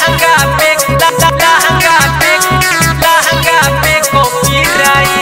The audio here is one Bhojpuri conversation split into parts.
लहंगा पे लहंगा पे लहंगा पे copyright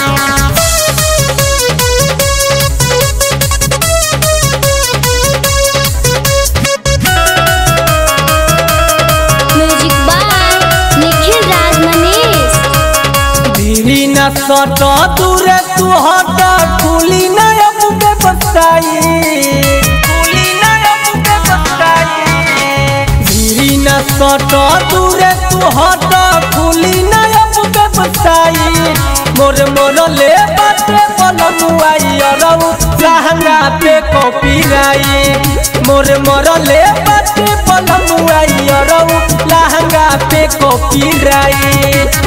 music by Nikhil Raj Manish धीरी न सट दूरे तू हट खुली न अब पे बताई खुली न अब पे बताई धीरी न सट दूरे तू हट खुली न अब पे बताई मोर मोर ले बाटे पलमुआई अरऊ लहंगा पे कॉपीराइट मोर मोर ले बाटे पलमुआई अरऊ लहंगा पे कॉपीराइट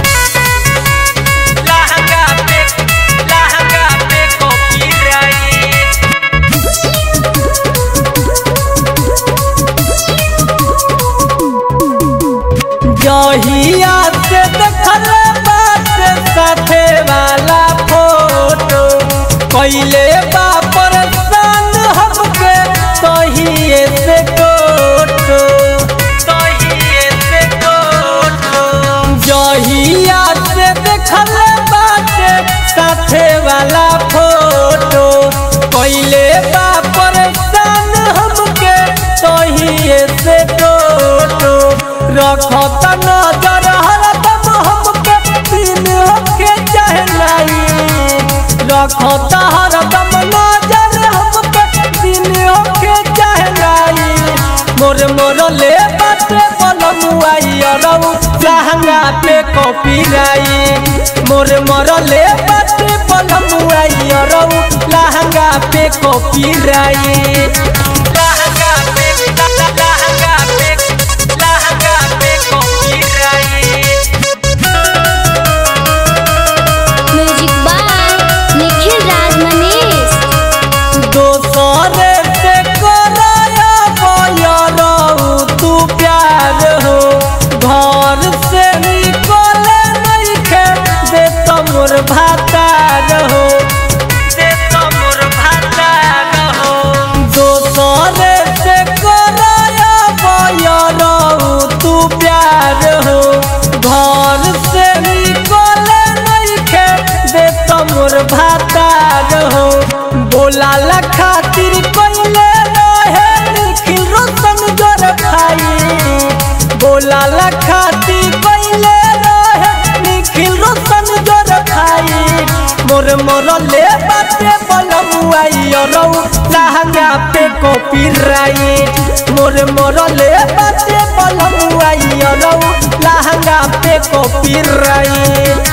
लहंगा पे लहंगा पे कॉपीराइट जहिया से देखल बात साथे वाला फोटो कैले बा परेशान हमके सहिए से कोटो सहिए से कोटो जहिया से देखल बात साथे वाला फोटो कैले बा परेशान हमके सहिए से कोटो रखत नजर हरदम हमके दिन होके चाहे नहीं रखत हरदम नजर हमके दिन होके चाहे नहीं मोर मोर ले बाटे पलमुआई अरऊ लहंगा पे कॉपीराइट मोर मोर ले बाटे पलमुआई अरऊ लहंगा पे कॉपीराइट लहंगा पे लहंगा पे लहंगा पे copyright music by Nikhil Raj Manish दोसरे से कराया बयरऊ तू प्यार हो घर से निकले नइखे दे तमोर भातार हो दे तमोर भातार हो दोसरे से कराया बयरऊ तू प्यार हो घर से निकले नइखे दे तमोर भातार हो बोला ला खातिर कोइले रहे निखिल रोशन जोर खाई बोला ला खातिर कोइले रहे निखिल रोशन जोर खाई मोर मोर ले बाटे बलमुआई अरऊ लहंगा पे कॉपीराइट मोर मोर ले बाटे बलमुआई अरऊ लहंगा पे कॉपीराइट